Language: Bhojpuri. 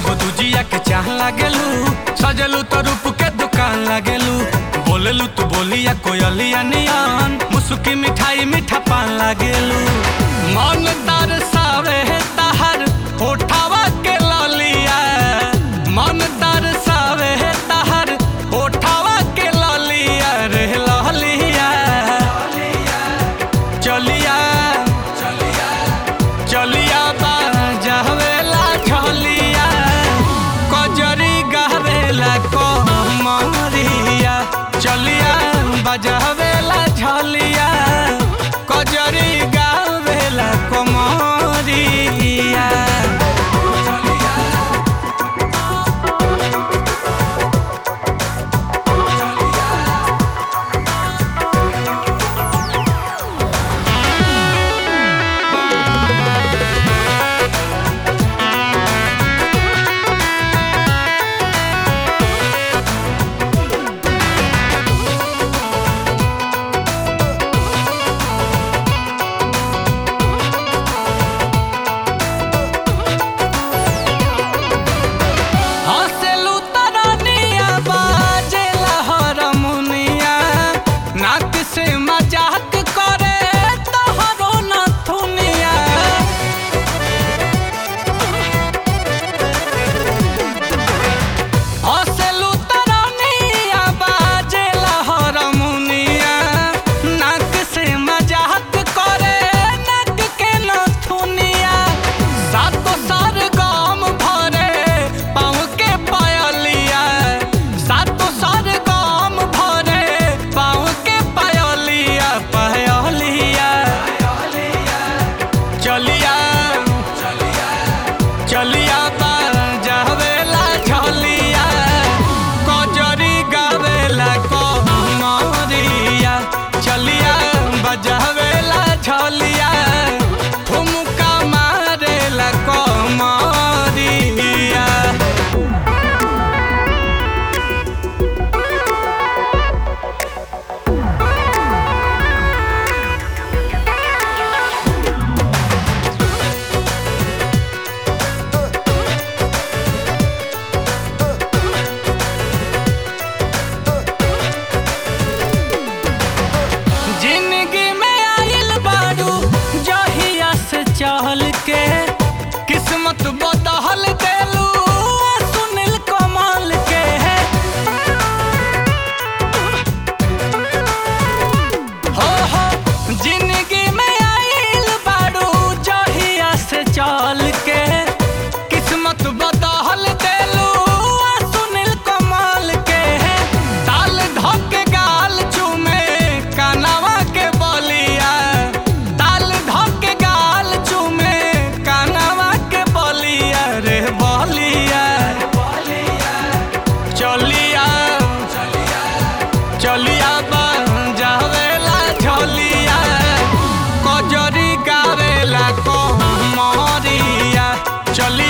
हो दुजिया के चाह लागेलू सजलू तो रूप के दुकान लागेलू बोलेलू तू बोलिया कोयलिया नियन मुसुकी मिठाई मीठा पान लागेलू मन तरसावे तहर होठावा के ललिया मन तरसावे तहर होठावा के ललिया रे ललिया चलिया चलिया बाजावेला झलिया कजरी गावेला कमरिया चलिया बजावेला झलिया कजरी गावेला कमरिया हँसेलू तरनिया बाजेला हरमुनिया नाक से मजाक करे तोहरो नथुनिया हँसेलू तरनिया बाजेला हरमुनिया नाक से मजाक करे नाक के नथुनिया सातो सार गाम भरे पाँव के पायलिया सातो सार गाम भरे पाँव के पायलिया पायलिया चलिया चलिया बाजावेला झलिया कजरी गावेला कमरिया चलिया बजावेला झलिया ठुमका मारेला कमरिया जिंदगी में आइल बारू जहिया से चहल के किस्मत बदहल देलू सुनील कमाल के हो हो जिंदगी में आइल बारू जहिया से चल के किस्मत बदहल देलू सुनील कमाल के ताल धके गाल चूमे कानवा के बलिया ताल धके गाल चूमे कानवा के बलिया रे बलिया चलिया चलिया बजावेला झलिया कजरी गावेला कमरिया चलिया